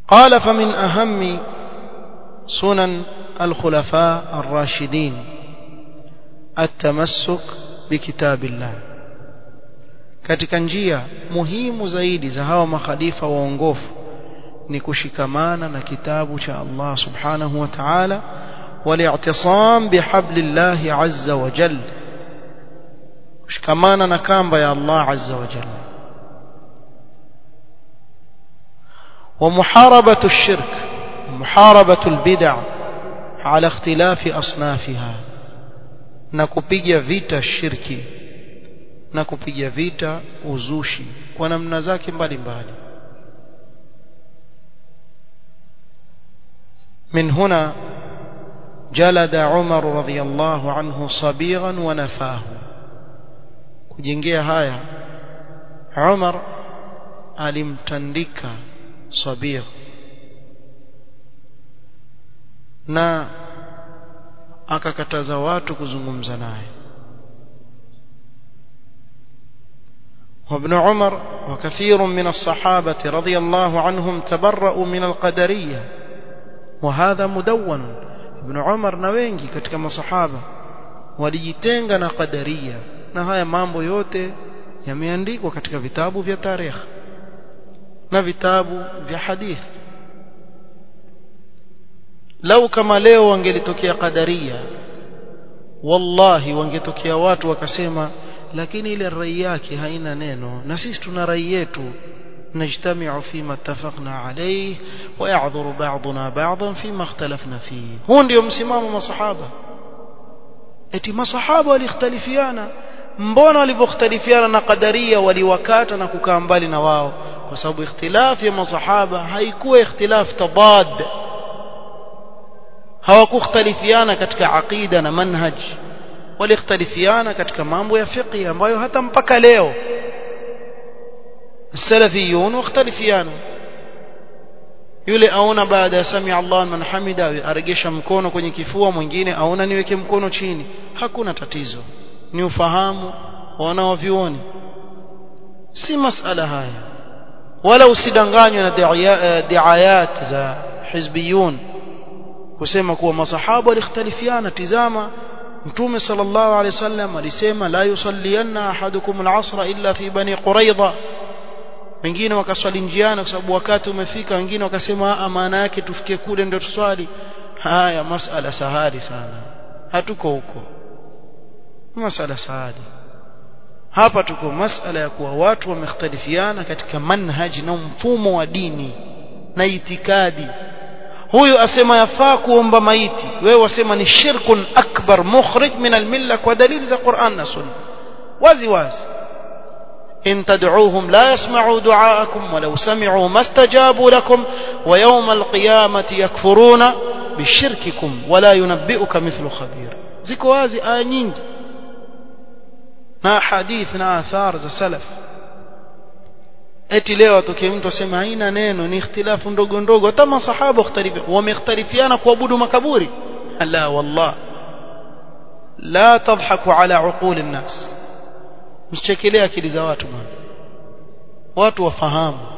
قال فمن أهم سنن الخلفاء الراشدين التمسك بكتاب الله katika njia muhimu zaidi za hawa makhalifa waongofu ni kushikamana na kitabu cha Allah subhanahu wa ta'ala wali'tisam bihablillahi azza wa jalla kushikamana na kamba ya Allah azza wa jalla ومحاربة الشرك ومحاربة البدع على اختلاف أصنافها نكوبيجا فيتا الشرك نكوبيجا فيتا uzushi kwa namna zake mbalimbali من هنا جلد عمر رضي الله عنه صبيغا ونفاه kujengea haya Umar alimtandika Sabir na akakataza watu kuzungumza naye وابن عمر وكثير من الصحابة رضي الله عنهم تبرأوا من القدرية وهذا مدون ابن عمر نوينجي katika masahaba walijitenga na qadaria na haya mambo yote yameandikwa katika vitabu vya tarehe na vitabu vya hadithi lau kama leo wangelitokea qadaria wallahi wangetokea watu wakasema lakini ile rai yake haina neno na sisi tuna rai yetu نجتمع فيما اتفقنا عليه ويعذر بعضنا بعضا فيما اختلفنا فيه هو ndio msimamo masahaba eti masahaba walikhtalifiana mbona walivyokhtalifiana na qadaria waliwakata na kukaa mbali na wao kwa sababu ikhtilafu ya masahaba haikuwa ikhtilaf tabad hawakukhtalifiana katika aqida na manhaj walikhtalifiana katika mambo ya fiqh ambayo hata mpaka leo السلفيون واختلفيان yule aona baada ya sami Allah man hamida aregesha mkono kwenye kifua mwingine aona niweke mkono chini hakuna tatizo ni ufahamu wanaovioni si masala haya wala usidanganywe na diayat za hizbiyun kusema kuwa masahaba walikhtalifiana tizama mtume sallallahu alaihi wasallam alisema la yusallianna ahadukum al-asra illa fi bani quraidha wengine wakaswali njiani kwa sababu wakati umefika wengine wakasema maana yake tufike kule ndio tuswali haya masala sahali sana hatuko huko masala sahali hapa tuko masala ya kuwa watu wamekhtalifiana katika manhaji na mfumo wa dini na itikadi huyu asema yafaa kuomba maiti wewe wasema ni shirkun akbar mukhrij min almilla kwa dalili za Qur'an na Sunna wazi wazi إن تدعوهم لا يسمعوا دعاءكم ولو سمعوا ما استجابوا لكم ويوم القيامة يكفرون بشرككم ولا ينبئك مثل خبير ziko wazi aya nyingi na hadith na athar za salaf eti leo atokee mtu asema haina neno ni ikhtilafu ndogo ndogo hata masahaba wamekhtalifiana kuabudu makaburi la wallah la tadhaku ala uquli nnas msichekelee akili za watu bwana watu wafahamu